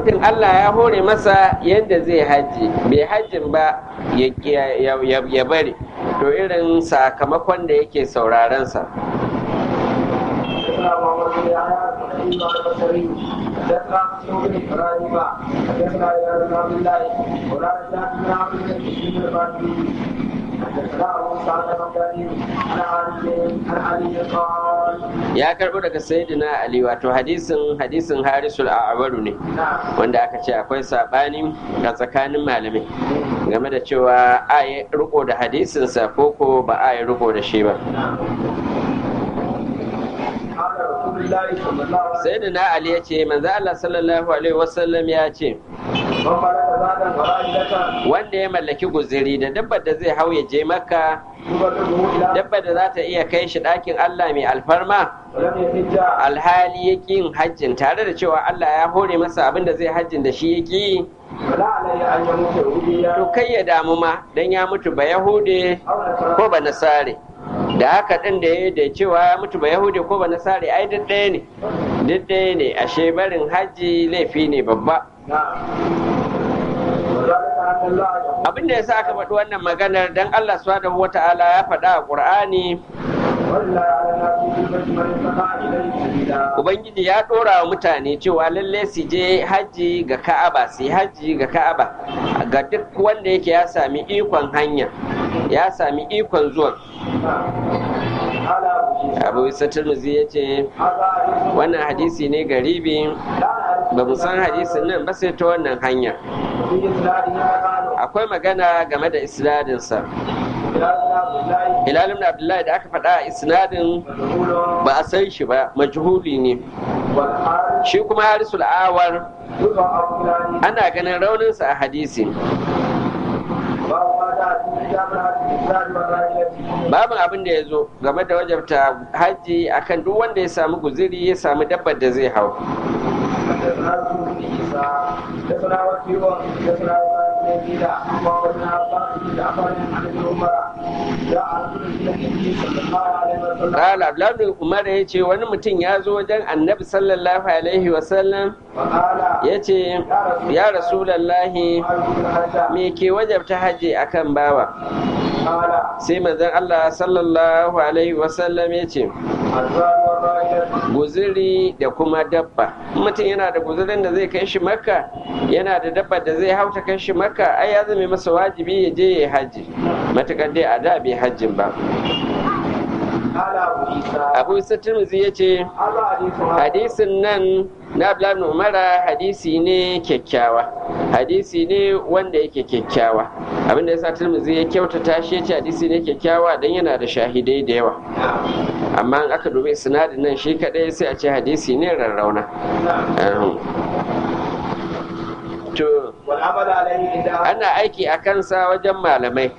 mutum Allah ya hore masa yadda zai hajji bai hajjin ba ya bari to irin sakamakon da yake sauraron sa حدثنا مسلم بن ابراهيم حدثنا الى بن عبد الله ولا رجعت بن عبد الله بن الباقي حدثنا ابو سعد المكاني عن علي عن علي قال ya karbo daga sayyidina ali wato hadisin hadisin harisul a'waru ne wanda aka ce akwai sabani a tsakanin malamai game da cewa a yi riko da hadisinsa ko ko ba a yi riko da shi ba sayyidina ali ya ce manzo Allah sallallahu alaihi wasallam ya ce wanda ya mallaki guziri da dabbar da zai hau ya je makka dabbar da za ta iya kai shi ɗakin Allah mai alfarma alhali ya yin hajjin tare da cewa Allah ya hore masa abin da zai hajjin da shi ya ƙi to kai ya damu ma don ya mutu ba yahude ko ba nasare da haka ɗin da ya da cewa ya mutu ba yahudi ko ba nasare ai duk ɗaya ne duk ɗaya ne ashe barin hajji laifi ne babba abin da ya sa aka faɗi wannan maganar dan Allah subhanahu wata'ala ya faɗa a ƙur'ani Ubangiji ya ɗora wa mutane cewa lalle su je hajji ga Ka'aba, su yi hajji ga Ka'aba ga duk wanda yake ya sami ikon hanya, ya sami ikon zuwan. Abu Isa Turmuzi ya ce, wannan hadisi ne garibi, ba mu san hadisin nan ba sai ta wannan hanya. Akwai magana game da isnadinsa. Hilal ibn Abdullahi da aka faɗa a isnadin ba a san shi ba majhuli ne shi kuma harisul awar ana ganin rauninsa a hadisi babu abin da ya zo game da wajabta hajji akan duk wanda ya samu guziri ya samu dabbar da zai hau قال عبد الله Umar ya ce wani mutum ya zo wajen annabi sallallahu alaihi wasallam ya ce ya rasulallahi me ke wajabta hajji akan bawa sai manzon Allah sallallahu alaihi wasallam ya ce guziri da kuma dabba mutum yana da guzirin da zai kai shi makka yana da dabba da zai hauta kai shi makka ai ya zame masa wajibi ya je ya hajji matukar dai a da bai hajjin ba abu isa tirmizi ya ce hadisin nan na abdullahi umara hadisi ne kyakkyawa hadisi ne wanda yake kyakkyawa abinda ya sa tirmizi ya kyautata shi ya ce hadisi ne kyakkyawa don yana da shahidai da yawa amma in aka dubi sinadin nan shi kadai sai a ce hadisi ne rarrauna to ana aiki a kansa wajen malamai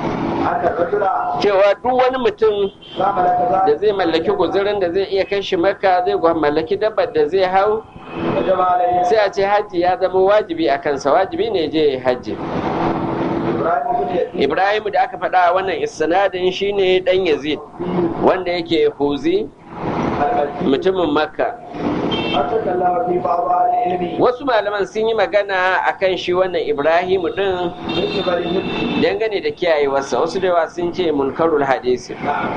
cewa duk wani mutum da zai mallaki guzurin da zai iya kai shi maka zai mallaki dabbar da zai hau sai a ce hajji ya zama wajibi a kansa wajibi ne je hajji ibrahim da aka faɗa wannan isnadin shine dan yazid wanda yake huzi mutumin makka wasu malaman sun yi magana a kan shi wannan ibrahimu din dangane da kiyayewarsa wasu da yawa sun ce munkarul hadisi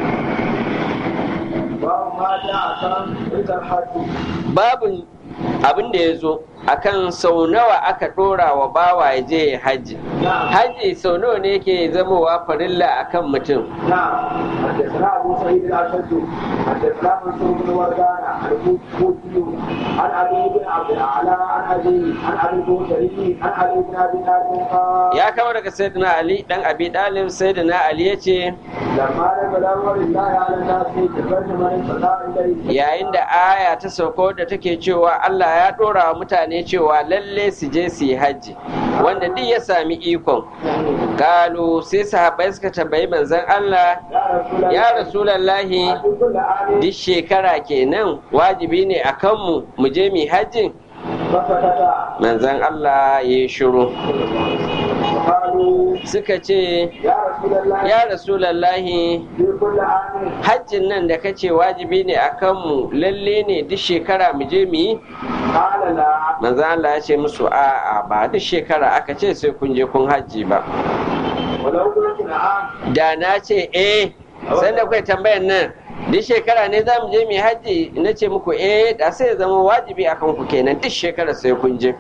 babu abin da ya zo akan sau nawa aka ɗora wa bawa ya je hajji hajji sau nawa ne yake zamowa farilla akan mutum حدثنا ابو سعيد الاشد حدثنا منصور بن وردان عن الكوفي عن علي بن عبد الاعلى عن ابي عن ابي البوسري عن علي بن ابي طالب قال ya kama daga sayyidina ali dan abi dalib sayyidina ali yace لما نزل امر الله على الناس تبرج من استطاع اليه yayin da aya ta sauko da take cewa Allah ya dora wa mutane cewa lalle su je su yi hajji wanda duk ya sami ikon kalu sai sahabbai suka tambayi manzon Allah ya rasulallahi كل عام duk shekara kenan wajibi ne a kanmu mu je mu yi hajjin فسكت manzon Allah ya yi shiru قالوا suka ce يا رسول الله ya rasulallahi في كل عام hajjin nan da kace wajibi ne a kanmu lalle ne duk shekara mu je mu yi قال لا manzo Allah ya ce musu a'a ba duk shekara aka ce sai kun je kun hajji ba ولو قلت نعم da na ce eh sanda kai tambayar nan duk shekara ne za mu je mu hajji na ce muku eh da sai ya zama wajibi akan ku kenan duk shekara sai kun je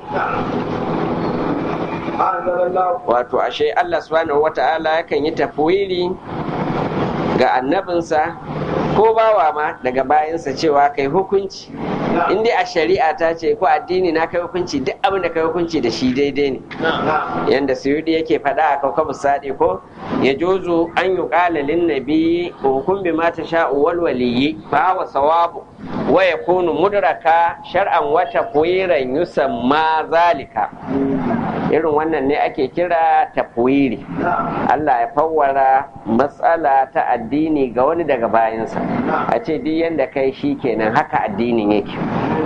أنزل الله wato ashe Allah subhanahu wata'ala yakan yi tafwiri ga annabinsa ko bawa ma daga bayansa cewa kai hukunci in dai a shari'a ta ce ko addini na kai hukunci duk abin da kai hukunci da shi daidai ne نعم yanda suyudi yake faɗa a kaukabu sadi ko ya jozo an yi ƙalalin nabi hukum bi ma sha'u wal waliyyi fa wa sawabu wa yakunu mudraka shar'an wa tafwiran yusamma zalika irin wannan ne ake kira tafwiri نعم Allah ya fawwara matsala ta addini ga wani daga bayansa a ce duk yanda kai shi kenan haka addinin yake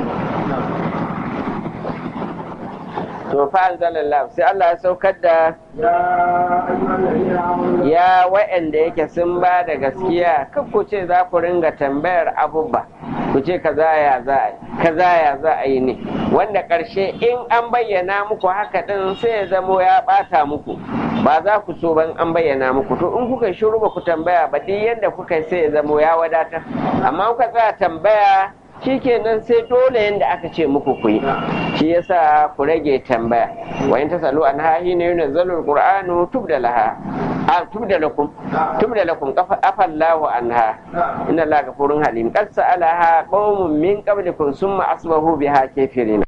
to fa anzalallah sai Allah ya saukar da يا أيها الذين آمنوا ya wa'anda yake sun ba da gaskiya kan ku ce za ku ringa tambayar abubuwa ku ce kaza ya za a yi kaza ya za a yi ne wanda ƙarshe in an bayyana muku haka ɗin sai ya zamo ya ɓata muku ba za ku so ban an bayyana muku to in kuka shiru ba ku tambaya ba duk yanda kuka yi sai ya zamo ya wadatar amma kuka tsaya tambaya shikenan sai dole yanda aka ce muku ku yi shi yasa ku rage tambaya wa in tasalu an hahi ne yunzalu alqur'anu tubda laha a tubda lakum tubda lakum afallahu anha inna allaha ghafurun halim qad sa'alaha qaumun min qablikum summa asbahu biha kafirin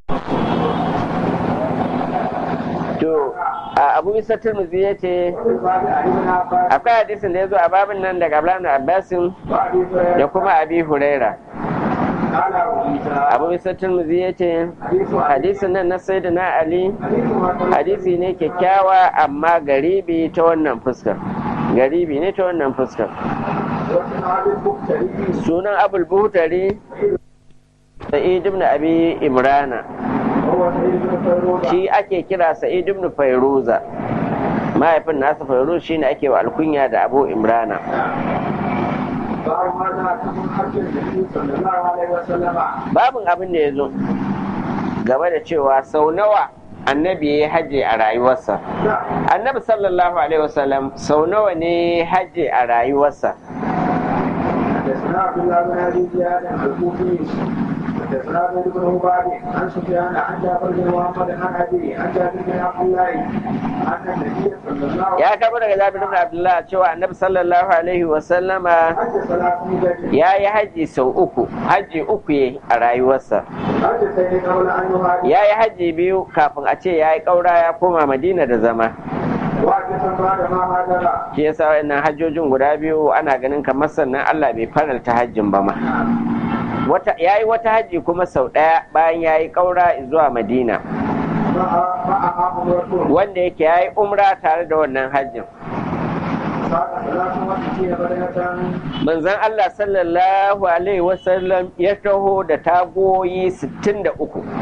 to a abu isa tirmidhi yace وفي الباب عن ابن عباس akwai hadisin da ya zo a babin nan daga Abdullahi ibn Abbasin وأبي da هريرة kuma Abi Huraira قال أبو عيسى Abu Isa Tirmidhi yace حديث hadisin nan na Sayyidina Ali حديث ما hadisi ne kyakkyawa amma garibi ta wannan fuskar garibi ne ta wannan fuskar وسمع بالمختلف sunan abul buhtari sa'id ibn abi imrana وهو سيد بن فيروز shi ake kira sa'id ibn fairuza mahaifin nasa fairuz shine ake wa alkunya da abu imrana باب ما جاء في حج النبي صلى الله عليه وسلم babin abin da ya zo game da cewa sau nawa annabi ya yi hajji a rayuwarsa annabi sallallahu alaihi wasallam sau nawa ne hajji a rayuwarsa حدثنا عبد الله بن ابي زياد الكوفي حدثنا زيد بن عباد عن سفيان عن جابر بن محمد عن ابي عن جابر بن عبد الله ان النبي صلى الله عليه ya karbo daga jabir ibn abdullah cewa annabi sallallahu alaihi wasallama وسلم حج ثلاث مدد ya yi hajji sau uku hajji uku ya a rayuwarsa حج سيد قبل ان يهاجر ya yi hajji biyu kafin a ce ya yi ƙaura ya koma madina da zama وحج بعد ما هاجر shi yasa wayannan hajjojin guda biyu ana ganin kamar sannan Allah bai faralta hajjin ba ma wata yayi wata hajji kuma sau ɗaya bayan yayi ƙaura zuwa madina معها عمرة wanda yake yayi umra tare da wannan hajjin ساق ثلاث وستين بدنة manzon Allah sallallahu alaihi wasallam ya taho da tagoyi 63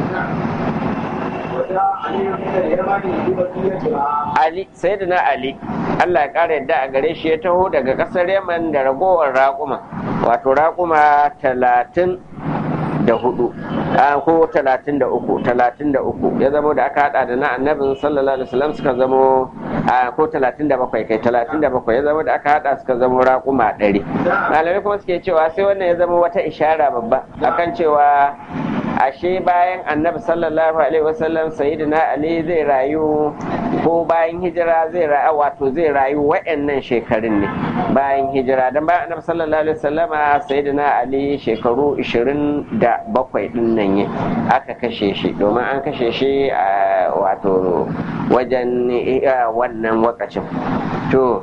وجاء علي من اليمن ببقيتها Ali sayyidina Ali Allah ya ƙara yadda a gare shi ya taho daga ƙasar Yaman da ragowar raƙuma wato raƙuma talatin da hudu a ko talatin da uku talatin da uku ya zamo da aka hada da na annabin sallallahu alaihi wasallam suka zamo a ko talatin da bakwai kai talatin da bakwai ya zamo da aka hada suka zamo raƙuma ɗari malamai kuma suke cewa sai wannan ya zama wata ishara babba akan cewa ashe bayan annabi sallallahu alaihi wasallam sayyidina ali zai rayu ko bayan hijira zai rayu wato zai rayu wa'annan shekarun ne bayan hijira dan bayan annabi sallallahu alaihi wasallama sayyidina ali shekaru 27 din nan ne aka kashe shi domin an kashe shi a wato wajen wannan wakacin to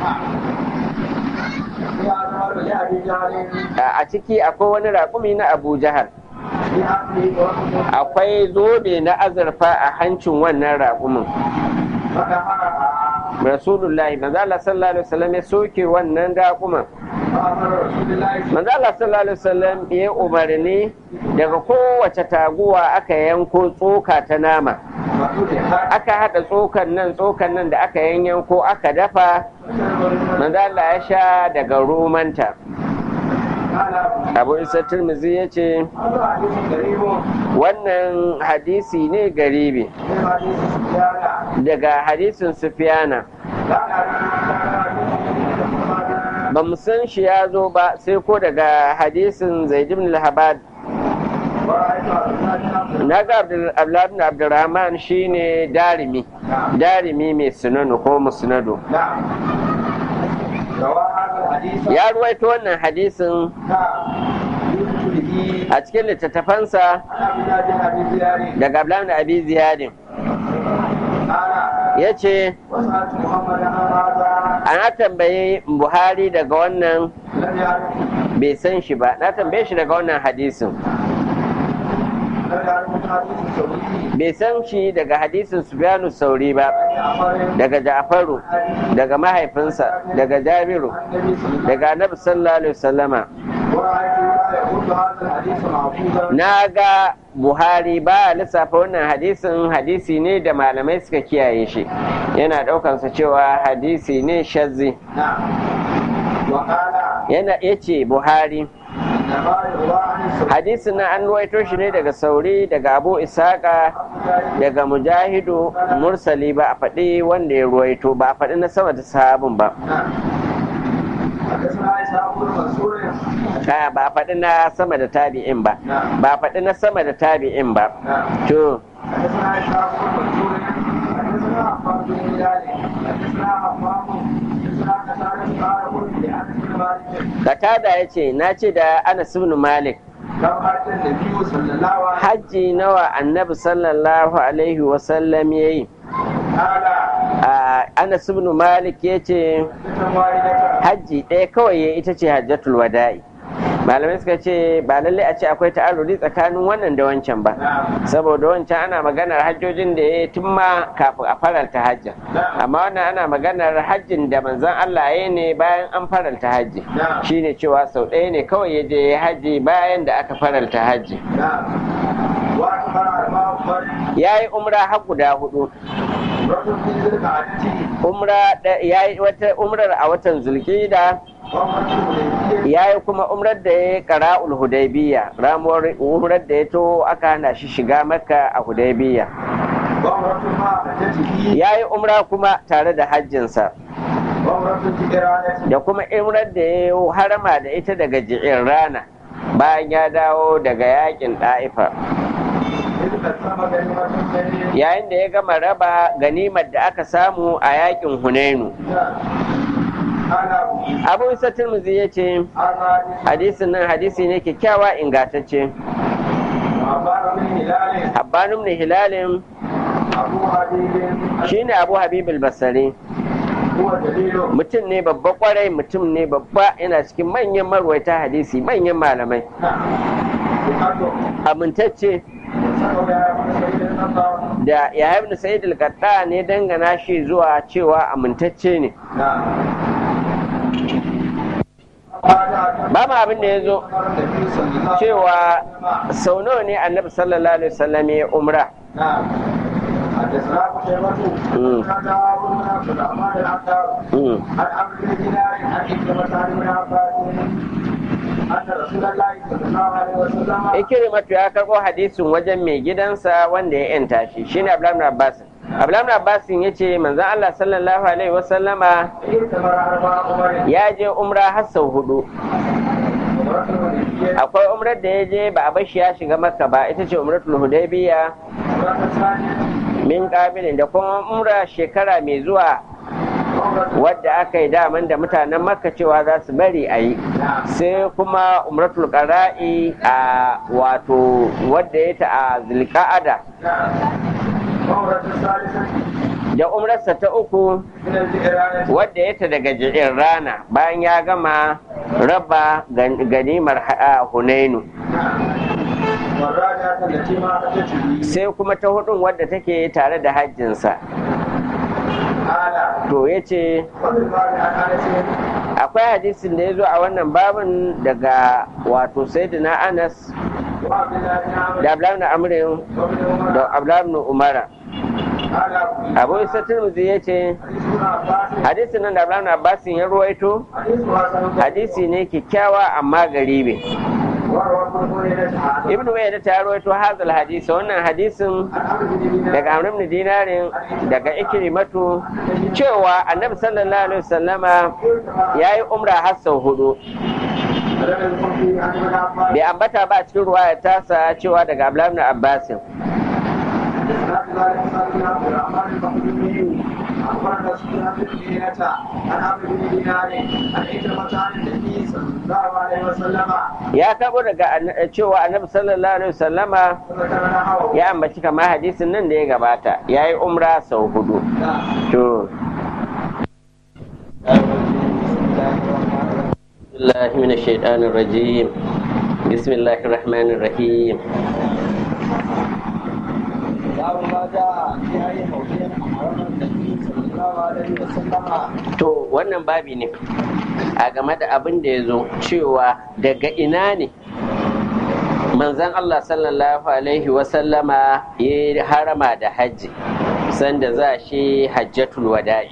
a ciki akwai wani raƙumi na abu jahal akwai zobe na azurfa a hancin wannan raƙumin rasulullahi manzo Allah sallallahu alaihi wasallam ya soke wannan raƙuman manzo Allah sallallahu alaihi wasallam ya umarni daga kowace taguwa aka yanko tsoka ta nama aka haɗa tsokan nan tsokan nan da aka yanyan ko aka dafa manzo Allah ya sha daga romanta abu isa turmizi ya ce wannan hadisi ne garibi daga hadisin sufiyana ba mu san shi ya zo ba sai ko daga hadisin zaid ibn al-habad na ga abdullahi abdurrahman shine darimi darimi mai sunanu ko musnadu ya ruwaito wannan hadisin a cikin littattafansa daga abdullahi abi ziyadin ya ce ana tambayi buhari daga wannan bai san shi ba na tambaye shi daga wannan hadisin bai san shi daga hadisin Sufyanu Sauri ba daga Ja'faru daga mahaifinsa daga Jabiru daga Annabi sallallahu alaihi wasallama na ga Buhari ba lissafa wannan hadisin hadisi ne da malamai suka kiyaye shi yana ɗaukansa cewa hadisi ne shazzi yana yace Buhari hadisin na an ruwaito shi ne daga sauri daga abu isaka daga mujahidu mursali ba a faɗi wanda ya ruwaito ba a faɗi na sama da sahabin ba ba a faɗi na sama da tabi'in ba ba a faɗi na sama da tabi'in ba to Katada ya ce, Na ce da Anas ibn Malik, hajji nawa annabi sallallahu Alaihi wasallam ya yi. Anas ibn Malik ya ce, hajji ɗaya kawai ya ita ce hajjatul wada'i. malamai suka ce ba lalle a ce akwai ta'arudi tsakanin wannan da wancan ba saboda wancan ana maganar hajjojin da ya tun ma kafin a faralta hajjin amma wannan ana maganar hajjin da manzon Allah ya ne bayan an faralta hajji shine cewa sau ɗaya ne kawai ya je hajji bayan da aka faralta hajji ya yi umra har guda hudu umra ya yi wata umrar a watan zulkida ya yi kuma umrar da ya kara hudaybiya ramuwar umrar da ya to aka hana shi shiga maka a hudaybiya ya yi umra kuma tare da hajjinsa da kuma umrar da ya yi harama da ita daga ji'in rana bayan ya dawo daga yakin ɗa'ifa yayin da ya gama raba ganimar da aka samu a yakin hunainu abu isa turmuzi ya ce hadisin nan hadisi ne kyakkyawa ingantacce habbanum ne hilalin shi ne abu habibul basari mutum ne babba kwarai mutum ne babba yana cikin manyan marwaita hadisi manyan malamai amintacce da ya ibn sa'id al ne dangana shi zuwa cewa amintacce ne ba ma abin da ya zo cewa sau nawa ne annabi sallallahu alaihi wasallam ya umra حدثنا قتيبة حدثنا أبو بن عبد الرحمن العطار عن عبد بن دينار عن إكرمة عن ابن عباس أن رسول الله صلى الله عليه وسلم Ikrimatu ya karɓo hadisin wajen mai gidansa wanda ya yanta shi shine Abdullahi Abbas Abdullahi Abbas ya ce manzon Allah sallallahu alaihi wasallama ائتمر أربع عمر ya je umra har sau hudu عمرة الحديبية akwai umrar da ya je ba a bashi ya shiga makka ba ita ce umratul hudaybiya عمرة الثانية min kabilin da kuma umra shekara mai zuwa عمرة wadda aka yi daman da mutanen makka cewa za su bari a yi sai kuma umratul qara'i a wato wadda ya ta a zulqa'ada عمرة الثالثة da umrarsa ta uku من الجيران wadda ya ta daga ji'in rana bayan ya gama raba gan- ganimar ha- hunainu والراجعة التي ما أتت به sai kuma ta hudun wadda take tare da hajjinsa قال to ya ce وفي الباب عن أنس akwai hadisin da ya zo a wannan babin daga wato sayyidina anas وعبد الله بن عمرو da abdullahi amrin وابن عمر da abdullahi umara قال abu isa tirmidhi ya ce حديث ابن عباس hadisin nan da abdullahi abbasin ya ruwaito حديث حسن hadisi ne kyakkyawa amma garibe وروى ابن هريرة عن ibnu wayda ta ruwaito hazal hadisi wannan hadisin عمرو بن دينار daga amr ibn dinarin daga ikrimatu cewa annabi sallallahu alaihi wasallama yayi umra har sau hudu ولم يكن فيه عن ابن عباس bai ambata ba a cikin ruwaya tasa cewa daga abdullahi ibn abbasin حدثنا ذلك قال بن عبد الرحمن المخزومي اخبرنا سفيان بن عيينة عن عمرو بن دينار عن عكرمة عن النبي صلى الله عليه وسلم ya tabo daga anna- cewa annabi sallallahu alaihi wasallama وذكر نحوه ya ambaci kamar hadisin nan da ya gabata yayi umra sau hudu to الله من الشيطان الرجيم بسم الله الرحمن الرحيم باب ما جاء في اي موضع امرنا النبي صلى الله عليه وسلم to wannan babi ne a game da abin da ya zo cewa daga ina ne manzan Allah sallallahu alaihi wasallama ya harama da hajji sanda za shi hajjatul wada'i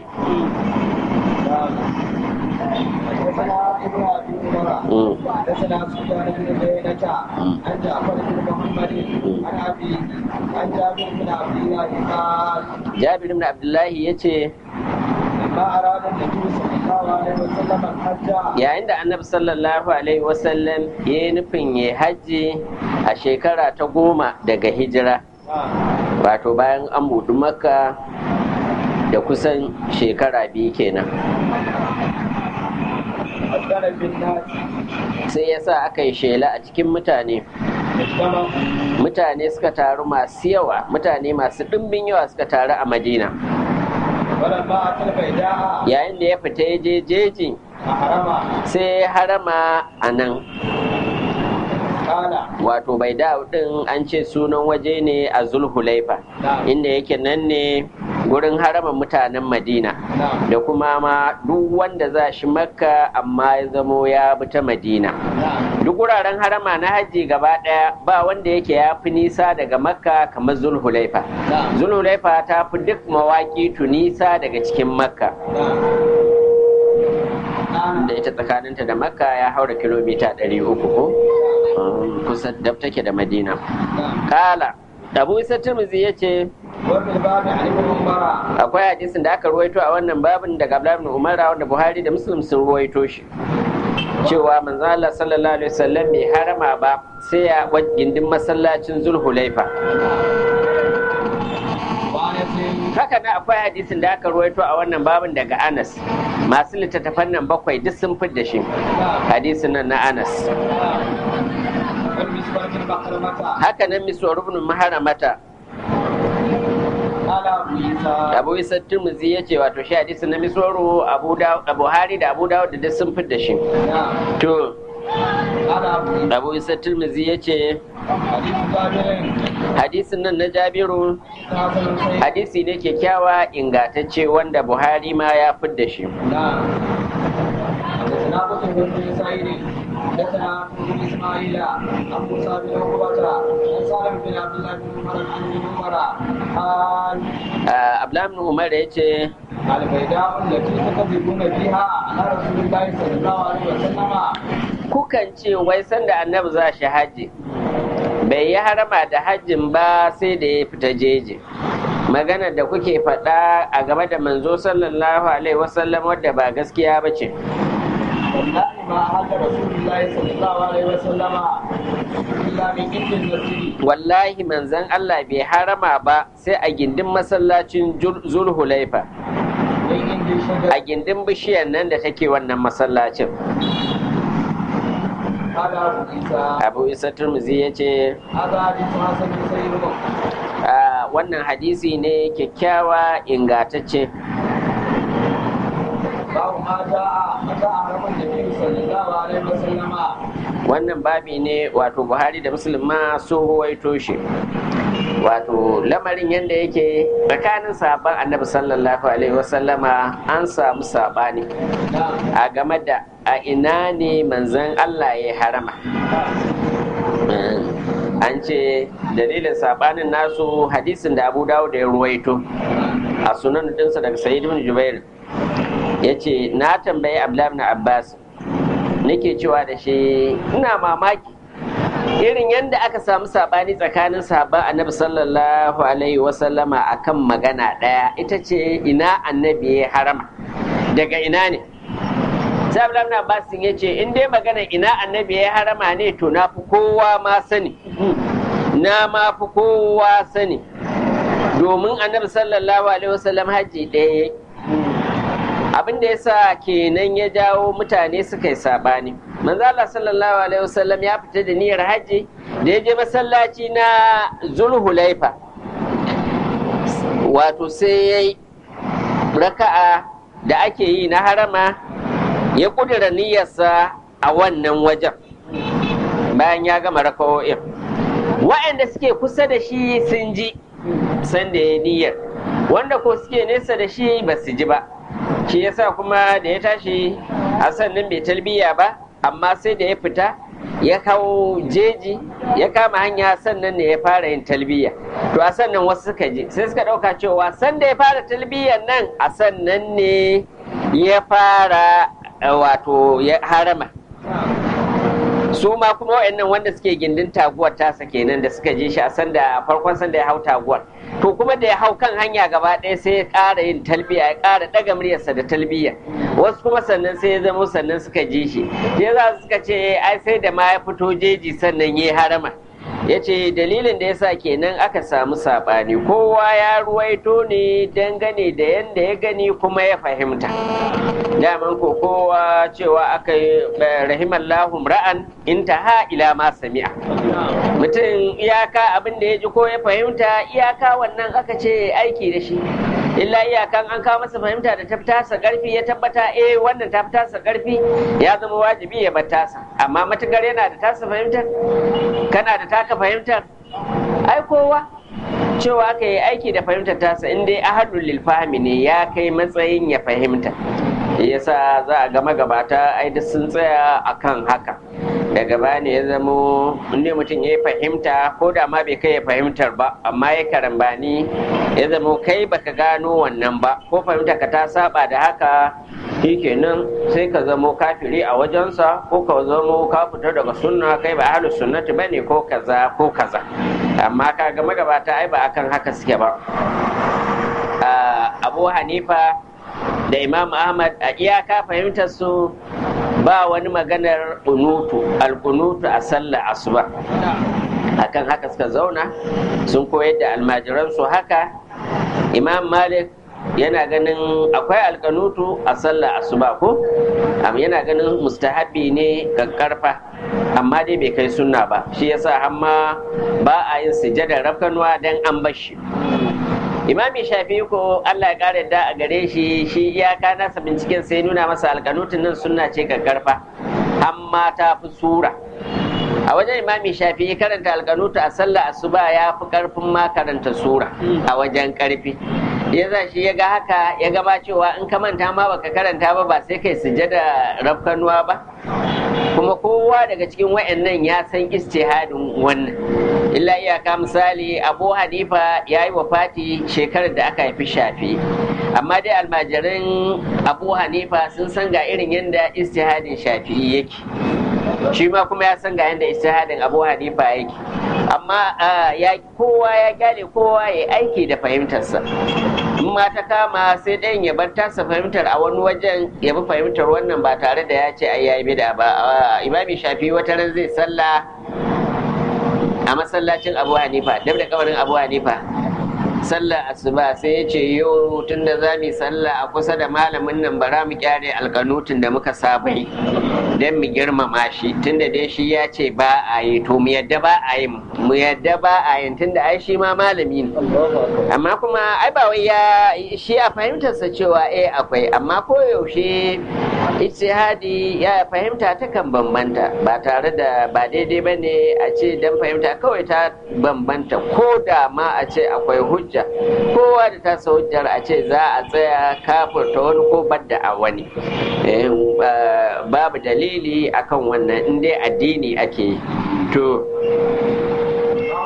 حدثنا ابن ابي عمر Mm. حدثنا سفيان بن عيينة عن جعفر بن محمد عن ابي عن جابر بن عبد الله قال jabir ibn abdullahi ya ce لما اراد النبي صلى الله عليه وسلم الحج yayin da annabi sallallahu alaihi wasallam ya yi nufin ya hajji a shekara ta goma daga hijira wato bayan an buɗi makka da kusan shekara biyu kenan أذن بالناس sai ya sa aka yi shela a cikin mutane اجتمعوا mutane suka taru masu yawa mutane masu ɗimbin yawa suka taru a madina ولما أتى البيداء yayin da ya fita ya je jeji أحرم sai ya harama a nan قال wato bai da ɗin an ce sunan waje ne a zulhulaifa نعم inda yake nan ne gurin haraman mutanen madina نعم da kuma ma duk wanda za shi makka amma ya zamo ya bi ta madina نعم duk wuraren harama na hajji gaba ɗaya ba wanda yake ya fi nisa daga makka kamar zulhulaifa نعم zulhulaifa ta fi duk mawaƙi nisa daga cikin makka نعم نعم da ita tsakaninta da makka ya haura kilomita 300 ko Um, kusa dab take da madina نعم kala abu isa tirmizi ya ce وفي الباب عن ابن عمر akwai hadisin da aka ruwaito a wannan babin daga Abdullahi ibn Umar wanda Buhari da Muslim sun ruwaito shi cewa manzo Allah sallallahu alaihi wasallam bai harama ba sai ya wa- gindin masallacin Zulhulaifa وأنس haka nan akwai hadisin da aka ruwaito a wannan babin daga Anas masu littattafan nan bakwai duk sun fidda shi نعم hadisin nan na Anas نعم والمسواك المحرمة haka nan miswar ibn maharamata قال أبو عيسى Abu Isa Tirmidhi ya ce wato shi hadisin na miswaru Abu Dawud Buhari da Abu Dawud da duk sun fidda shi نعم to قال أبو عيسى Abu Isa Tirmidhi ya ce حديث جابر hadisin nan na Jabiru حسن صحيح hadisi ne kyakkyawa ingantacce wanda Buhari ma ya fidda shi نعم حدثنا قتيبة بن سعيد حدثنا بن اسماعيل عن موسى بن عقبة عن سالم بن عبد الله بن عمر عن ابن عمر قال Ah, Abdullahi ibn Umar ya ce البيداء التي تكذبون فيها على رسول الله صلى الله عليه وسلم kukan ce wai sanda annabi za shi hajji bai yi harama da hajjin ba sai da ya fita jeji magana da kuke faɗa a game da manzo sallallahu alaihi wasallam wadda ba gaskiya ba ce والله ما أحل رسول الله صلى الله عليه وسلم إلا من عند المسجد wallahi manzon Allah bai harama ba sai a gindin masallacin Jul- zulhulaifa من عند الشجر a gindin bishiyar nan da take wannan masallacin قال أبو عيسى abu isa turmuzi ya ce هذا حديث حسن صحيح Ah, wannan hadisi ne kyakkyawa ingantacce باب ما جاء متى أحرم النبي صلى الله عليه وسلم wannan babi ne wato buhari da muslim ma sun ruwaito shi wato lamarin yadda yake tsakanin sabon annabi sallallahu alaihi wasallama an samu sabani نعم a game da a ina ne manzon allah ya harama an ce dalilin sabanin nasu hadisin da abu dawo da ya ruwaito a sunan dinsa daga sa'id ibn jubair ya ce na tambayi abdullahi ibn abbas nake cewa da shi ina mamaki irin yadda aka samu sabani tsakanin sahabban annabi sallallahu alaihi wasallama akan magana ɗaya ita ce ina annabi ya harama daga ina ne sai abdullahi ibn abbas ya ce in dai magana ina annabi ya harama ne to na fi kowa ma sani na ma fi kowa sani domin annabi sallallahu alaihi wasallam haji ɗaya abin da yasa kenan ya jawo mutane suka yi sabani manzo Allah sallallahu alaihi wasallam ya fita da niyyar haji da ya je masallaci na zulhulaifa wato sai ya yi raka'a da ake yi na harama ya kudura niyyarsa a wannan wajen bayan ya gama raka'o'in wa'anda suke kusa da shi sun ji sanda ya niyyar wanda ko suke nesa da shi ba su ji ba shi yasa kuma da ya tashi a sannan bai talbiya ba amma sai da ya fita ya kawo jeji ya kama hanya sannan ne ya fara yin talbiya to a sannan wasu suka ji sai suka ɗauka cewa sanda ya fara talbiyan nan a sannan ne ya fara wato ya harama su ma kuma wa'annan wanda suke gindin taguwar tasa kenan da suka je shi a sanda farkon sanda ya hau taguwar to kuma da ya hau kan hanya gaba ɗaya sai ya ƙara yin talbiya ya ƙara ɗaga muryarsa da talbiya wasu kuma sannan sai ya zama sannan suka ji shi sai za su suka ce ai sai da ma ya fito jeji sannan ya harama ya ce dalilin da ya sa kenan aka samu saɓani kowa ya ruwaito ne dangane da yadda ya gani kuma ya fahimta daman ko kowa cewa aka yi rahimallahu ra'an intaha ila ma sami'a mutum iyaka abin da ya ji ko ya fahimta iyaka wannan aka ce aiki da shi illa iyakan an kawo masa fahimta da ta tasa karfi ya tabbata eh wannan ta tasa karfi ya zama wajibi ya bar tasa amma matukar yana da tasa fahimtar kana da taka fahimtar ai kowa cewa aka yi aiki da fahimtar tasa in dai ahadul lil fahmi ne ya kai matsayin ya fahimta yasa za a ga magabata ai duk sun tsaya akan haka daga baya ne ya zamo inda mutum ya fahimta ko da ma bai kai ya fahimtar ba amma ya karambani ya zamo kai baka gano wannan ba ko fahimta ka ta saba da haka shikenan sai ka zamo kafiri a wajensa ko ka zamo ka fita daga sunna kai ba ahlus sunnati bane ko kaza ko kaza amma ka ga magabata ai ba akan haka suke ba abu hanifa da imam ahmad a iyaka fahimtar su ba wani maganar unutu alkunutu a sallar asuba akan haka suka zauna sun koyar da almajiransu haka imam malik yana ganin akwai alkanutu a sallar asuba ko yana ganin mustahabi ne karfa amma dai bai kai sunna ba shi yasa hamma ba a yin sujadar rafkanuwa don an bashi imami shafi ko Allah ya kare da a gare shi shi iyaka nasa binciken sai nuna masa alkanutun nan sunna ce karfa amma ta fi sura a wajen imami shafi karanta alkanutu a sallah asuba ya fi karfin ma karanta sura a wajen karfi ya za shi ya ga haka ya gaba cewa in ka manta ma baka karanta ba ba sai kai sujada rafkanuwa ba kuma kowa daga cikin wayannan ya san istihadin wannan illa iyaka misali abu hanifa ya yi wafati shekarar da aka haifi shafi amma dai almajirin abu hanifa sun san ga irin yadda istihadin shafi yake shi ma kuma ya san ga yadda istihadin abu hanifa yake amma ya kowa ya kyale kowa ya aiki da fahimtarsa in ma ta kama sai ɗayan ya bar tasa fahimtar a wani wajen ya bi fahimtar wannan ba tare da ya ce ai yayi bida ba imami shafi wata ran zai sallah a masallacin abu hanifa dab da kabarin abu hanifa sallar asuba sai ya ce yau tun da za mu sallah a kusa da malamin nan bara mu kyare alkanutun da muka saba yi don mu girmama shi tun da dai shi ya ce ba a yi to mu yadda ba a yi mu yadda ba a yi tun da ai shi ma malami ne amma kuma ai ba wai ya shi a fahimtarsa cewa eh akwai amma koyaushe ijtihadi ya fahimta ta kan bambanta ba tare da ba daidai ba ne a ce dan fahimta kawai ta bambanta ko da ma a ce akwai hujja kowa da tasa hujjar a ce za a tsaya kafurta wani ko badda a wani babu dalili akan wannan in dai addini ake to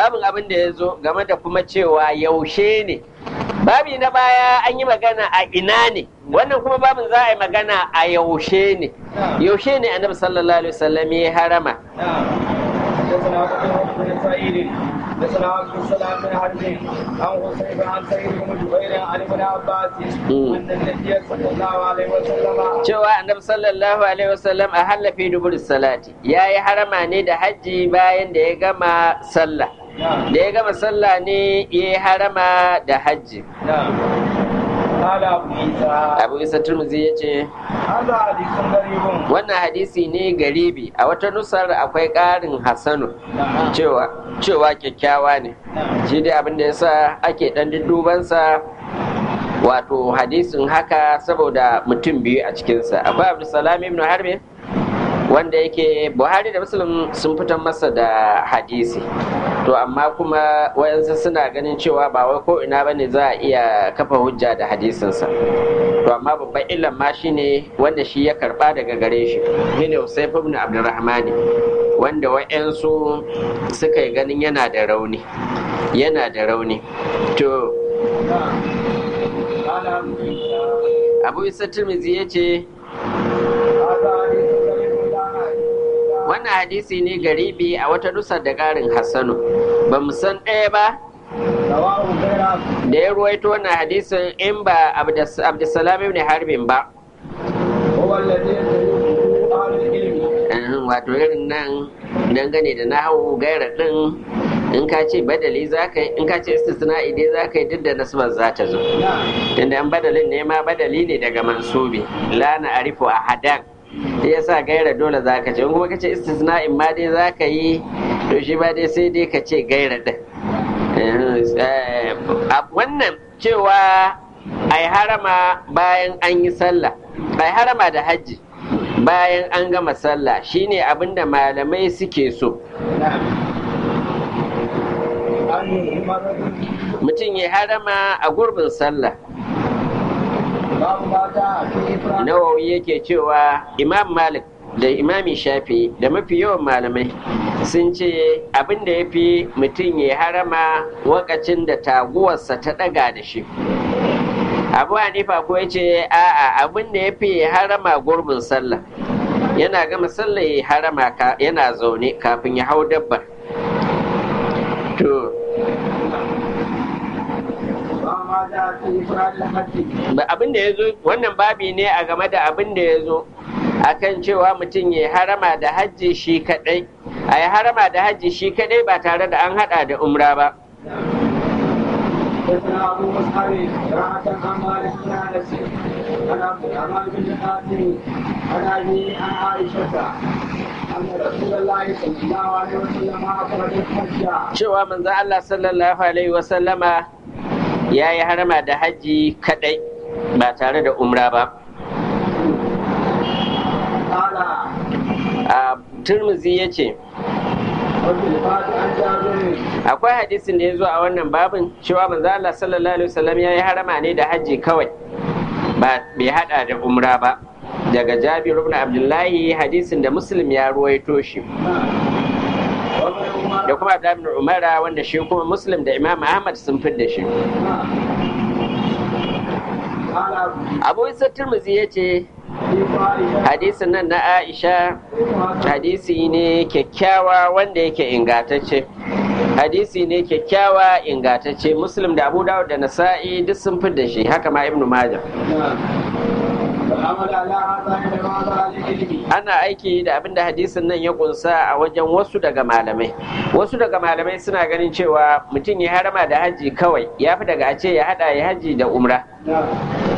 babin abin da ya zo game da kuma cewa yaushe ne babi na baya an yi magana a ina ne wannan kuma babin za a yi magana a yaushe ne yaushe ne annabi sallallahu alaihi wasallam ya harama حدثنا قتيبة بن سعيد حدثنا عبد السلام بن حرب عن حسين عن سعيد بن جبير عن ابن عباس ان النبي صلى الله عليه وسلم cewa annabi sallallahu alaihi wasallam a hallafi dubur salati ya yi harama ne da hajji bayan da ya gama sallah da ya gama sallah ne ya yi harama da hajji قال ابو عيسى abu isa turmuzi ya ce هذا حديث غريب wannan hadisi ne garibi a wata nusar akwai ƙarin hassanu cewa cewa kyakkyawa ne shi dai abin da yasa ake dan dubansa wato hadisin haka saboda mutum biyu a cikinsa akwai abdulsalam ibn harbi wanda yake buhari da muslim sun fitar masa da hadisi to amma kuma wayansu suna ganin cewa ba wai ko ina bane za a iya kafa hujja da hadisinsa to amma babban illan ma shine wanda shi ya karba daga gare shi shine Usayf ibn Abdurrahman wanda wayansu suka yi ganin yana da rauni yana da rauni to قال ابو عيسى Abu Isa Tirmidhi yace هذا حديث غريب لا wannan hadisi ne garibi a wata nusar da ƙarin Hassanu ba mu san ɗaya ba رواه غير da ya ruwaito wannan hadisin in ba Abdas- Abdussalam ibn Harbin ba هو الذي يدعوه اهل العلم Uhum, wato irin nan dangane da nahawu gaira din in ka ce badali za ka yi in ka ce istisna'i dai za ka yi duk da nasbar za ta zo نعم tunda an badalin ne ma badali ne daga mansubi la na arifu a hadan shi yasa gaira dole za ka ce in kuma ka ce istisna'in ma dai za ka yi to shi ba dai sai dai ka ce gaira din Uhum, eh, a- wannan cewa ai harama bayan an yi sallah ai harama da hajji bayan an gama sallah shine abinda malamai suke so نعم عن مرض mutum ya harama a gurbin sallah باب ما جاء في افراد nawawi yake cewa imam malik da imami shafi da mafi yawan malamai sun ce abin da ya fi mutum ya harama wakacin da taguwarsa ta ɗaga da shi abu hanifa ko ya ce a'a abin da ya fi ya harama gurbin sallah yana gama sallah ya harama ka- yana zaune kafin ya hau dabbar to باب ما جاء في افراد الحج ba- abin da ya zo wannan babi ne a game da abin da ya zo akan cewa mutum ya harama da hajji shi kadai a yi harama da hajji shi kadai ba tare da an hada da umra ba حدثنا ابو مصعب قراءة عن مالك بن انس عن عبد الرحمن بن قاسم عن ابي عن عائشة ان رسول الله صلى الله عليه وسلم اخرج الحج cewa manzo Allah sallallahu alaihi wasallama ya yi harama da hajji kadai ba tare da umra ba قال a turmuzi ya ce وفي الباب عن جابر akwai hadisin da ya zo a wannan babin cewa manzo Allah sallallahu alaihi wasallam ya yi harama ne da hajji kawai ba bai hada da umra ba daga Jabir ibn Abdullahi hadisin da Muslim ya ruwaito shi وابن عمر da kuma Abdullah ibn Umara wanda shi kuma Muslim da Imam Ahmad sun da shi قال Abu Isa Tirmidhi yace في عائشة hadisin nan na Aisha hadisi ne kyakkyawa wanda yake ingantacce hadisi ne kyakkyawa ingantacce Muslim da Abu Dawud da Nasa'i duk sun da shi haka ma Ibn Majah والعمل على هذا عند بعض اهل العلم ana aiki da abin da hadisin nan ya kunsa a wajen wasu daga malamai wasu daga malamai suna ganin cewa mutum ya harama da haji kawai ya fi daga a ce ya hada ya haji da umra نعم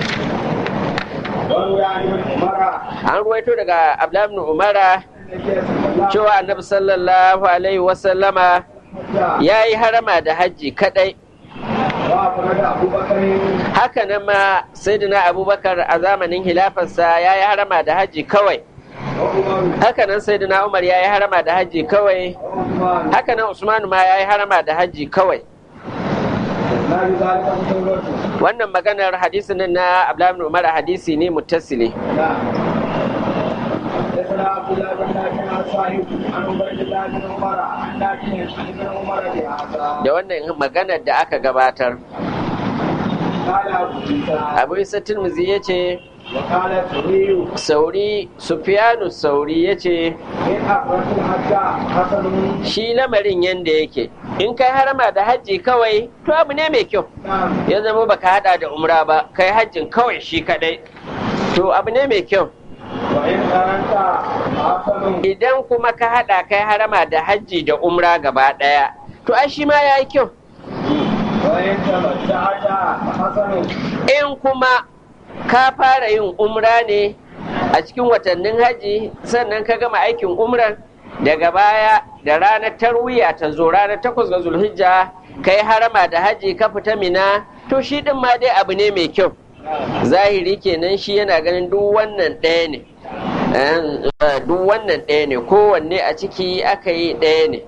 وروي عن ابن عمر an ruwaito daga abdullahi ibn umara النبي صلى الله cewa annabi sallallahu alaihi wasallama عليه وسلم ya yi harama da haji kadai وافرد ابو بكر haka nan ma sayyidina abubakar a zamanin hilafarsa ya yi harama da haji kawai وعمر haka nan sayyidina umar ya yi harama da haji kawai وعثمان haka nan usmanu ma ya yi harama da haji kawai لا يذلك مسلمة wannan maganar hadisin nan na Abdullahi ibn Umar hadisi ne muttasili نعم حدثنا حدثنا عبد الله بن نافع عن صاحب عن عبيد الله بن عمر عن نافع عن ابن عمر بهذا da wannan maganar da aka gabatar قال ابو عيسى abu isa tirmizi ya ce وقال الزهري sauri sufiyanu sauri ya ce من اخرج الحج حسن shi lamarin yanda yake in kai harama da hajji kawai to abu ne mai kyau نعم ya zama baka hada da umra ba kai hajjin kawai shi kadai to abu ne mai kyau وان قرنت حسن idan kuma ka hada kai harama da hajji da umra gaba daya to ai shi ma yayi kyau وان تمتعت حسن in kuma ka fara yin umra ne a cikin watannin hajji sannan ka gama aikin umran daga baya da ranar tarwiya ta zo ranar takwas ga zulhijja ka yi harama da hajji ka fita mina to shi din ma dai abu ne mai kyau zahiri kenan shi yana ganin duk wannan ɗaya ne Eh, duk wannan ɗaya ne kowanne a ciki aka yi ɗaya ne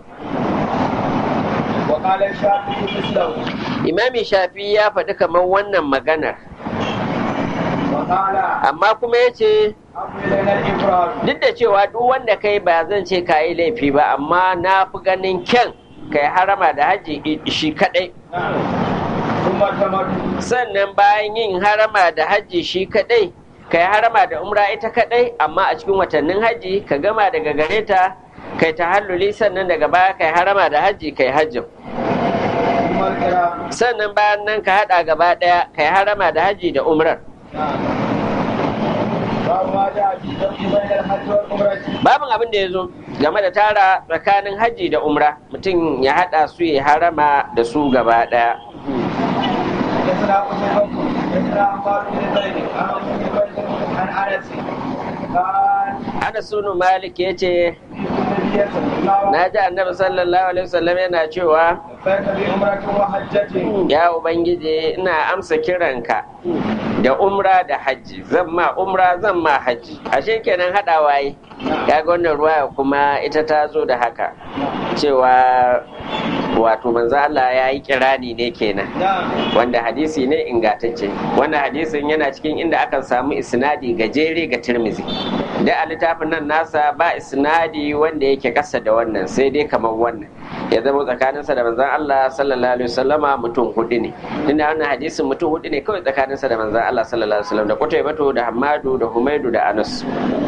وقال الشافعي مثله imami shafi ya faɗi kamar wannan maganar وقال amma kuma ya ce أمر إلينا الإفراد duk da cewa duk wanda kai ba zan ce ka yi laifi ba amma na fi ganin kyan kai harama da hajji i- shi kadai نعم ثم التمتع sannan bayan yin harama da hajji shi kadai kai harama da umra ita kadai amma a cikin watannin hajji ka gama daga gare ta kai tahalluli sannan daga baya kai harama da hajji kai hajjin ثم القراءة sannan bayan nan ka hada gaba daya kai harama da hajji da umrar نعم باب ما جاء في الجمع بين الحج والعمرة babin abin da ya zo game da tara tsakanin hajji da umra mutum ya hada su ya harama da su gaba daya حدثنا قتيبة حدثنا عمار بن زيد عن ابي بكر عن انس قال Anas bin Malik ya ce النبي صلى الله عليه na ji annabi sallallahu alaihi wasallam yana cewa لبيك بعمرة وحجة ya ubangiji ina amsa kiranka da umra da hajji zan ma umra zan ma hajji ashe kenan haɗawa yi kaga wannan ruwaya kuma ita ta zo da haka cewa wato manzo Allah ya yi kirani ne kenan نعم wanda hadisi ne ingantacce wannan hadisin yana cikin inda akan samu isnadi gajere ga tirmizi da a littafin nan nasa ba isnadi wanda yake kasa da wannan sai dai kamar wannan ya zama tsakaninsa da manzon Allah sallallahu alaihi wasallama mutum hudu ne tunda wannan hadisin mutum hudu ne kawai tsakaninsa da manzon Allah sallallahu alaihi wasallam da Qutaybatu da Hammadu da Humaidu da Anas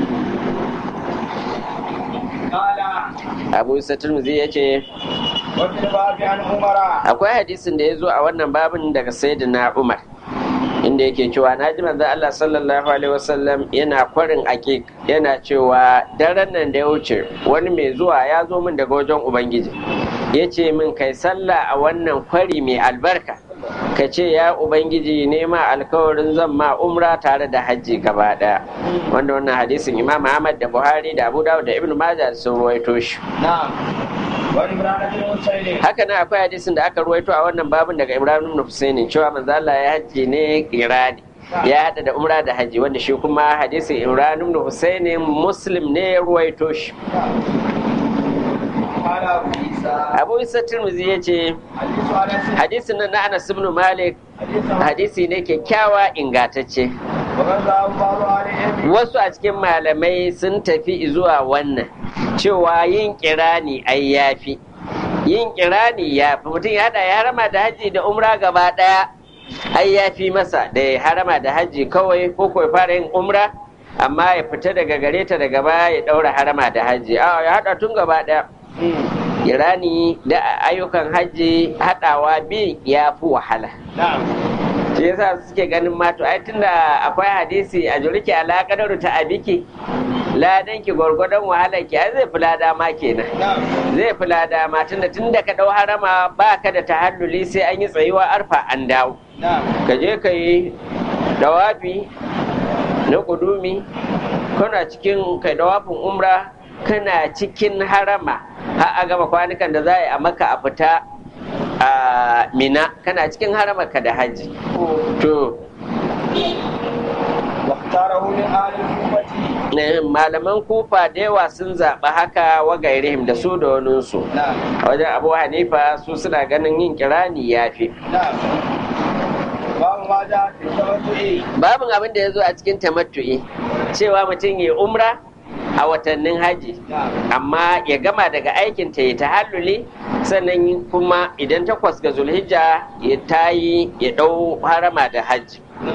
قال Abu Isa Tirmidhi yace وفي الباب عن عمر akwai hadisin da ya zo a wannan babin daga sayyidina Umar inda yake cewa na ji manzo Allah sallallahu alaihi wasallam yana kwarin ake yana cewa daren nan da ya wuce wani mai zuwa ya zo min daga wajen ubangiji ya ce min kai sallah a wannan kwari mai albarka ka ce ya ubangiji nema alkawarin zan ma umra tare da hajji gaba daya wanda wannan hadisin imam ahmad da buhari da abu dawud da ibnu majah sun ruwaito shi نعم وعمران بن حسين haka nan akwai hadisin da aka ruwaito a wannan babin daga Ibrahim ibn Husaini cewa manzo Allah ya haji ne irani ya hada da umra da haji wanda shi kuma hadisin Ibrahim ibn Husaini Muslim ne ya ruwaito shi قال ابو عيسى Abu Isa Tirmidhi yace حديث انس hadisin nan na Anas ibn Malik حديث hadisi ne kyakkyawa ingantacce وقد ذهب بعض اهل العلم wasu a cikin malamai sun tafi zuwa wannan cewa yin kirani ai yafi yin kirani ya fi mutum ya hada ya harama da haji da umra gaba daya ai ya fi masa da ya harama da haji kawai ko ko ya fara yin umra amma ya fita daga gare ta daga baya ya daura harama da haji a ya hada tun gaba daya kirani da ayyukan haji hadawa bin ya fi wahala نعم shi yasa suke ganin ma to ai tunda akwai hadisi a juriki ala kadaru ta abiki ladan ki gwargwadon wahalar ki ai zai fi lada ma kenan نعم zai fi lada ma tunda tunda ka dau harama ba ka da tahalluli sai an yi tsayuwa arfa an dawo نعم ka je ka yi dawafi na kudumi kana cikin kai dawafin umra kana cikin harama har a gama kwanukan da za a yi a maka a fita a mina kana cikin haramarka da hajji to واختاره من آل الكوفة eh, malaman kufa da yawa sun zaɓi haka wa gairihim da su da waninsu نعم a wajen abu hanifa su suna ganin yin kirani ya fi نعم باب ما جاء في التمتع babin abin da ya zo a cikin tamattu'i cewa mutum ya umra a watannin haji amma ya gama daga aikin ta ya tahalluli sannan kuma idan takwas ga zulhijja ya tayi ya dau harama da haji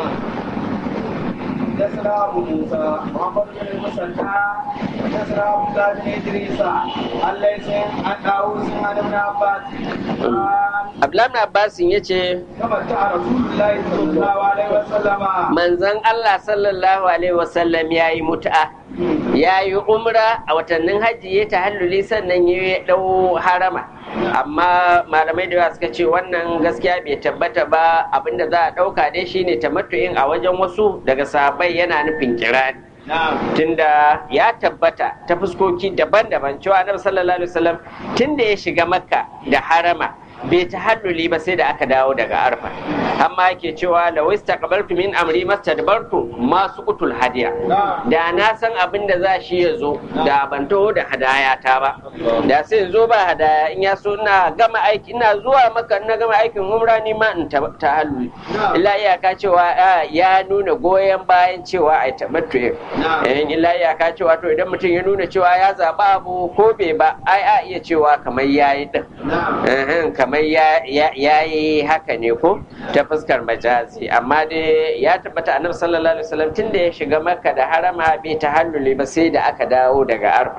حدثنا ابو موسى محمد بن المثنى حدثنا ابو بن ادريس عن ليس عن داوود عن ابن عباس Abdullahi Abbasin ya ce, تمتع رسول الله صلى الله عليه وسلم Manzon Allah sallallahu Alaihi wasallam ya yi mutu'a, ya yi umra a watannin hajji ya tahalluli sannan ya ɗau harama. Amma malamai da yawa suka ce wannan gaskiya bai tabbata ba abinda za a ɗauka dai shine tamattu'in a wajen wasu daga sahabbai yana nufin kirani. نعم tunda ya tabbata ta fuskoki daban-daban cewa annabi sallallahu alaihi wasallam tunda ya shiga makka da harama bai ta halluli ba sai da aka dawo daga arfa amma yake cewa la wastaqbaltu min amri mastadbartu masu kutul hadiya da na san abin da za shi ya zo da ban taho da hadaya ta ba da sai in zo ba hadaya in ya so ina gama aiki ina zuwa maka na gama aikin umra ni ma in ta ta halluli illa iyaka cewa ah, ya nuna goyon bayan cewa ai tamattu in illa iyaka cewa to idan mutum ya nuna cewa ya zaɓa abu ko bai ba ai a iya cewa kamar yayi din نعم Ehem, kamar ya ya yi haka ne ko ta fuskar majazi amma dai ya tabbata annabi sallallahu alaihi wasallam tun da ya shiga makka da harama bai tahalluli ba sai da aka dawo daga arfa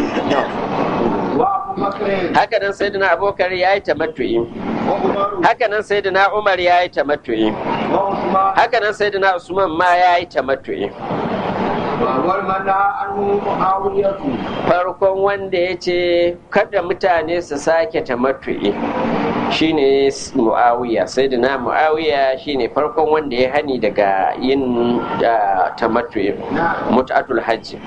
وابو بكر haka nan sayyidina abubakar ya yi tamattu'i وعمر haka nan sayyidina umar ya yi tamattu'i وعثمان haka nan sayyidina usman ma ya yi tamattu'i وأول من نهى عنه معاوية farkon wanda ya ce kada mutane su sake tamattu'i shine mu'awiya sai da na mu'awiya shine farkon wanda ya hani daga yin da tamattu'i mut'atul hajji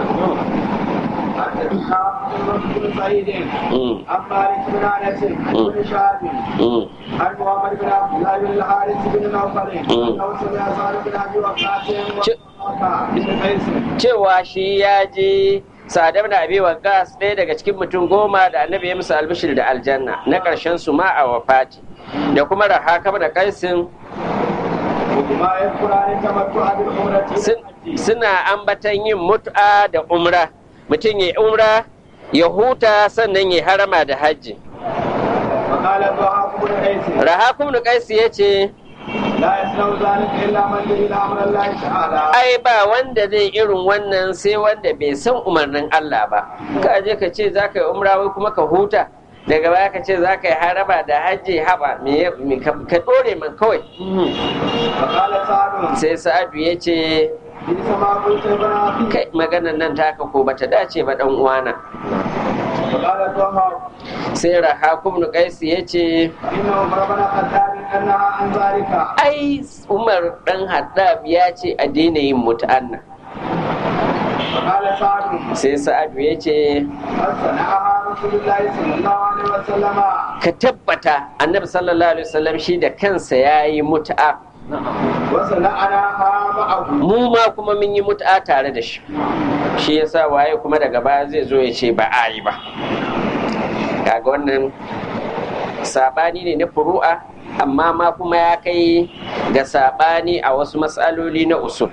حدثنا بن سعيد Mm, عن مالك بن انس مم. بن شهاب mm, عن محمد بن عبد الله بن الحارث بن نوفل مم. انه سمع سعد بن ابي وقاص ش- وعطاء بن قيس cewa shi ya je sadam da abi waqas ɗaya daga cikin mutum goma da annabi ya musu albishir da aljanna na ƙarshen su ma a wafati da kuma rahaka da kaisin وما يذكران التمتع بالعمرة sun- suna ambatan yin mut'a da umra mutum ya umra ya huta sannan ya harama da hajji وقال الضحاك بن قيس rahakum da kaisi ya ce لا يصنع ذلك الا من جهل امر الله تعالى ai ba wanda zai irin wannan sai wanda bai san umarnin Allah ba ka je ka ce za ka yi umra wai kuma ka huta daga baya ka ce za ka yi haraba da hajji haba me ya- me ka ka dore man kawai وقال سعد sai sa'adu ya ce بئس ما قلت ابن اخي kai maganan nan taka ko bata dace ba dan uwana وقال الضحاك sai rahakum da kaisi ya ce فان عمر بن الخطاب نهى عن ذلك ai umar dan haddab ya ce a daina yin mutu'anna وقال سعد sai sa'adu ya ce قد صنعها رسول الله صلى الله عليه وسلم ka tabbata annabi sallallahu alaihi wasallam shi da kansa ya yi mutu'a وصنعناها معه mu ma kuma mun yi mutu'a tare da shi shi yasa waye kuma daga baya zai zo ya ce ba a yi ba kaga wannan sabani ne na furu'a amma ma kuma ya kai ga sabani a wasu matsaloli na usul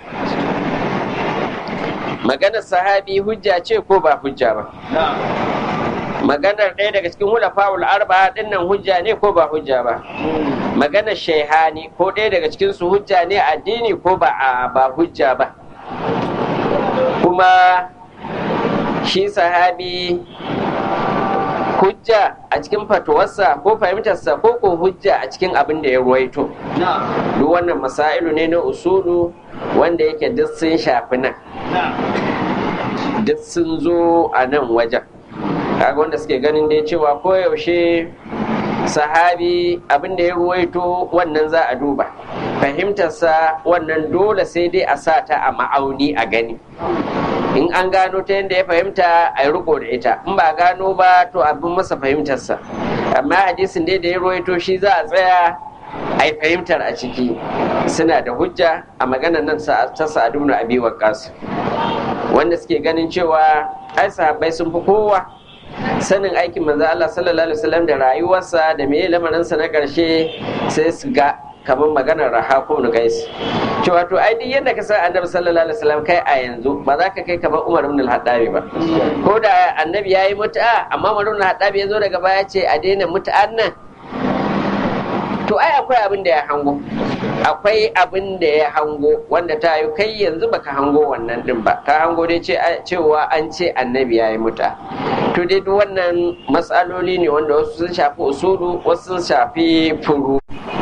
maganar sahabi hujja ce ko ba hujja ba نعم maganar ɗaya daga cikin hulafa'ul arba'a dinnan hujja ne ko ba hujja ba maganar shaihani ko ɗaya daga cikin su hujja ne a addini ko ba a ba hujja ba kuma shi sahabi hujja a cikin fatuwarsa ko fahimtarsa ko ko hujja a cikin abin da ya ruwaito نعم duk wannan masailu ne na usulu wanda yake duk sun shafi nan نعم duk sun zo a nan wajen kaga wanda suke ganin dai cewa koyaushe sahabi abin da ya ruwaito wannan za a duba fahimtarsa wannan dole sai dai a sa ta a ma'auni a gani in an gano ta yadda ya fahimta a yi riko da ita in ba gano ba to abin masa fahimtarsa amma hadisin dai da ya ruwaito shi za a tsaya a yi fahimtar a ciki suna da hujja a maganar nan sa- ta sa'adu na abi waqqas wanda suke ganin cewa ai sahabbai sun fi kowa sanin aikin manzo Allah sallallahu alaihi wasallam da rayuwarsa da meye lamarinsa na ƙarshe sai su ga kamar maganar rahaku ibn qais cewa to ai duk yadda ka san annabi sallallahu alaihi wasallam kai a yanzu ba za ka kai kamar umar ibn al-hattabi ba ko da annabi yayi mutu'a amma umar ibn al-hattabi ya zo daga baya ce a daina mutu'an nan to ai akwai abin da ya hango akwai abin da ya hango wanda ta yi kai yanzu baka hango wannan din ba ka hango dai cewa an ce annabi ya yi muta to dai duk wannan matsaloli ne wanda wasu sun shafi usulu wasu sun shafi furu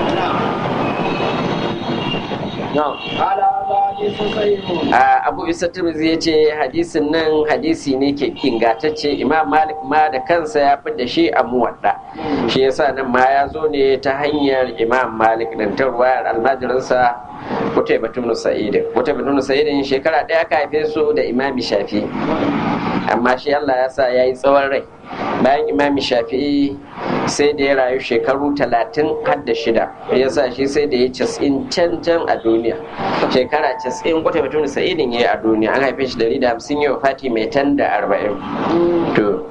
abu isa turmizi ya ce hadisin nan hadisi ne ke ingantacce imam malik ma da kansa ya fi da shi a muwadda shi yasa nan ma ya zo ne ta hanyar imam malik din ta ruwayar almajirinsa kutai batun sa'idin kutai batun sa'idin shekara ɗaya aka haife su da imami shafi amma shi allah ya sa ya yi tsawon rai bayan imami shafi'i sai da ya rayu shekaru talatin har da shida ya sa shi sai da ya cas'in can can a duniya shekara cas'in kwata mutum sa'idin ya yi a duniya an haife shi dari da hamsin yau fati mai tan da arba'in to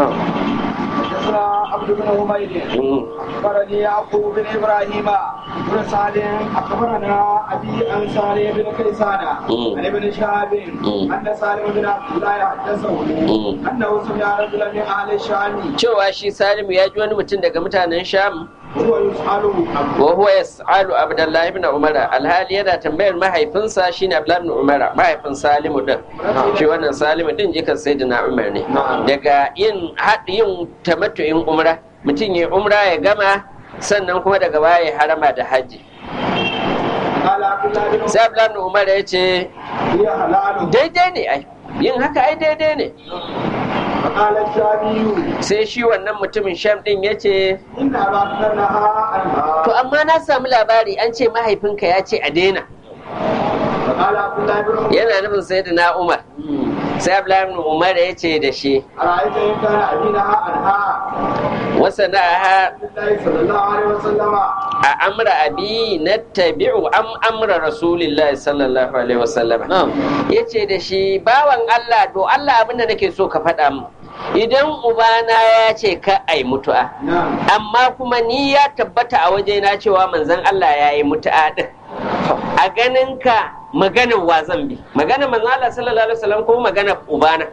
عبد بن حميد اخبرني يعقوب بن ابراهيم بن سعد اخبرنا ابي عن سالم بن كيسان عن ابن شهاب ان سالم بن عبد الله حدثه انه سمع رجلا من اهل الشام cewa shi salimu ya ji wani mutum daga mutanen sham وهو يسأله wa huwa yas'alu abdullahi ibn umar alhali yana tambayar mahaifinsa shine abdullahi ibn umar mahaifin salimu din shi wannan salimu din jikan sayyidina umar ne daga yin yin tamattu'in umra mutum ya umra ya gama sannan kuma daga baya ya harama da haji قال عبد الله بن sai abdullahi ibn umar ya ce هي حلال daidai ne ai yin haka ai daidai ne فقال الشامي sai shi wannan mutumin sham din ya ce ان ابا بكر نهى عنها to amma na samu labari an ce mahaifinka ya ce a daina فقال عبد الله بن عمر yana nufin sayyidina umar sai abdullahi ibn umar ya ce da shi ارايت ان كان ابي نهى عنها wasana'aha الله صلى الله عليه وسلم a amra abi na tabi'u am amra rasulillahi sallallahu alaihi wasallam ya ce da shi bawan Allah to Allah abinda nake so ka faɗa mu idan ubana ya ce ka ai mutu'a نعم amma kuma ni ya tabbata a wajena cewa manzon Allah ya yi mutu'a din a ganin ka maganar wa zan bi maganar manzon Allah sallallahu alaihi wasallam ko maganar ubana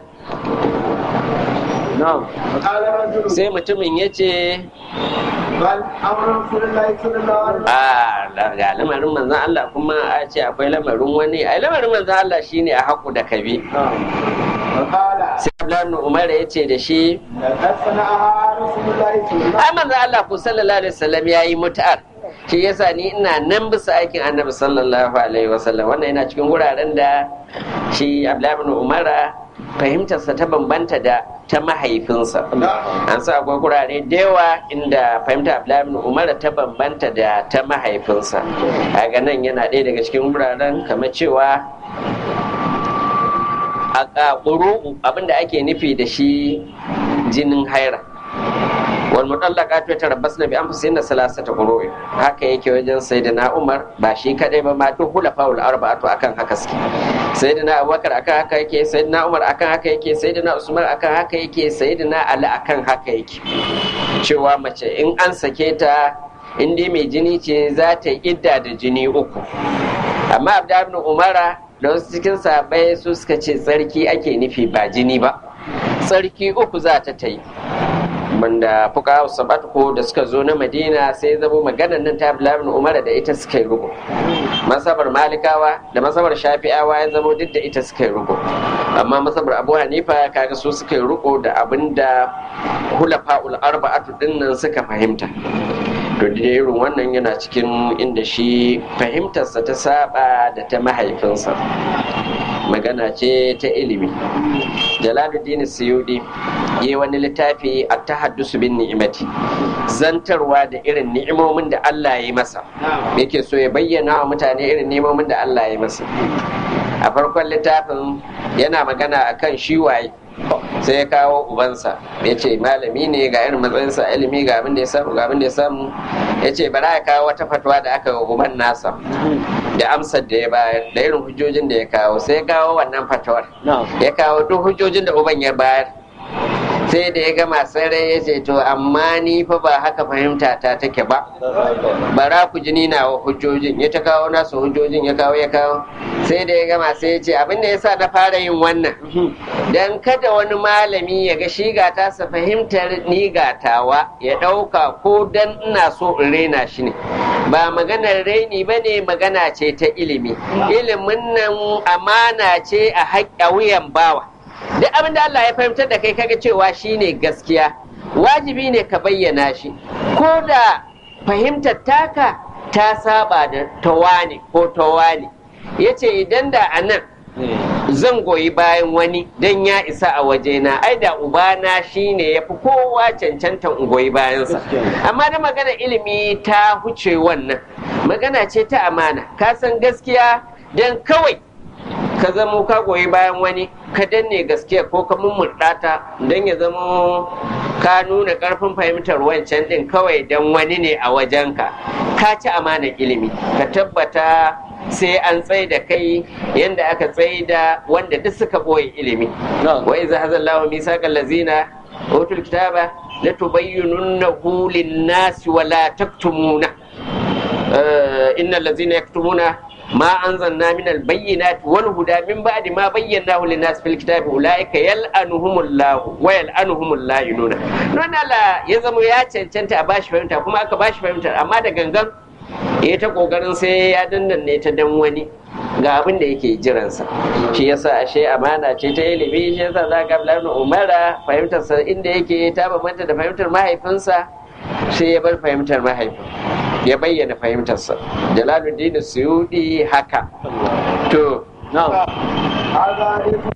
فقال الرجل sai mutumin ya ce بل امر رسول الله صلى الله عليه وسلم a ga lamarin manzan Allah kuma a ce akwai lamarin wani ai lamarin manzan Allah shine a haku da kabi فقال sai Abdullahi ibn Umar ya ce da shi لقد صنعها رسول الله صلى الله ai manzan Allah ku sallallahu alaihi wasallam yayi mutu'ar shi yasa ni ina nan bisa aikin annabi sallallahu alaihi wasallam wannan yana cikin wuraren da shi Abdullahi ibn Umar fahimtarsa ta bambanta da ta mahaifinsa an sa akwai kurare da yawa inda fahimta Abdullahi ibn Umar ta bambanta da ta mahaifinsa a nan yana ɗaya daga cikin wuraren kamar cewa a ƙaƙuru abinda ake nufi da shi jinin haira wal mutallaqat ta tarabbasna bi anfusihinna salasata qurui haka yake wajen sayyidina Umar ba shi kadai ba ma duk hulafaul arba'atu akan haka suke sayyidina Abubakar akan haka yake sayyidina Umar akan haka yake sayyidina Usman akan haka yake sayyidina Ali akan haka yake cewa mace in an sake ta in dai mai jini ce za ta yi idda da jini uku amma Abdullahi ibn Umara da wasu cikin sahabbai su suka ce tsarki ake nufi ba jini ba tsarki uku za ta ta yi wanda fuka sabat ko da suka zo na madina sai zamo maganar nan ta abdullahi ibn umar da ita suka yi rugo masabar malikawa da masabar shafi'awa ya zamo duk da ita suka yi rugo amma masabar abu hanifa kaga su suka yi rugo da abin da hulafa'ul arba'atu dinnan suka fahimta to da irin wannan yana cikin inda shi fahimtarsa ta saba da ta mahaifinsa magana ce ta ilimi jalaluddin suyudi yi wani littafi a tahaddusu bin ni'imati zantarwa da irin ni'imomin da Allah ya yi masa yake so ya bayyana wa mutane irin ni'imomin da Allah ya yi masa a farkon littafin yana magana akan shi waye sai ya kawo ubansa ya ce malami ne ga irin matsayinsa ilimi ga abin da ya samu ga abin da ya samu ya ce bara ya kawo wata fatwa da aka wa uban nasa da amsar da ya bayar da irin hujjojin da ya kawo sai ya kawo wannan fatawar ya kawo duk hujjojin da uban ya bayar sai da ya gama sarai ya ce to amma ni fa ba haka fahimta ta take ba bara ku ji ni nawa hujjojin ya ta kawo nasu hujjojin ya kawo ya kawo sai da ya gama sai ya ce abin da yasa na fara yin wannan dan kada wani malami ya ga shi ga tasa fahimtar ni gatawa ya ɗauka ko dan ina so in raina shi ne ba maganar raini ba ne magana ce ta ilimi ilimin nan amana ce a haƙƙa wuyan bawa duk abin da Allah ya fahimtar da kai kaga cewa shine gaskiya wajibi ne ka bayyana shi ko da fahimtar taka ta saba da tawani ko tawani ya ce idan da a nan zan goyi bayan wani don ya isa a wajena ai da ubana shine ya fi kowa cancantan in goyi bayansa amma da magana ilimi ta huce wannan magana ce ta amana ka san gaskiya don kawai ka zamo ka goyi bayan wani ka danne gaskiya ko ka mummurɗa ta don ya zamo ka nuna ƙarfin fahimtar wancan ɗin kawai don wani ne a wajenka ka ci amana ilimi ka tabbata sai an tsaye da kai yadda aka tsaye da wanda duk suka ɓoye ilimi wa iza hazallahu misaqal lazina utul kitaba la tubayyinunnahu lin-nasi wa la taktumuna innal lazina yaktumuna ما أنزلنا من البينات والهدى من بعد ما بيناه للناس في الكتاب أولئك يلعنهم الله ويلعنهم اللائنون نونا لا يزمو يا cancanta a bashi fahimta kuma aka bashi fahimta amma da gangan ya ta kokarin sai ya dandanne ta dan wani ga abin da yake jiransa shi yasa ashe amana ce ta ilimi shi yasa za ka Abdullahi Umara fahimtarsa inda yake ta bambanta da fahimtar mahaifinsa sai ya bar fahimtar mahaifin ya bayyana fahimtarsa jalaluddin suyudi haka to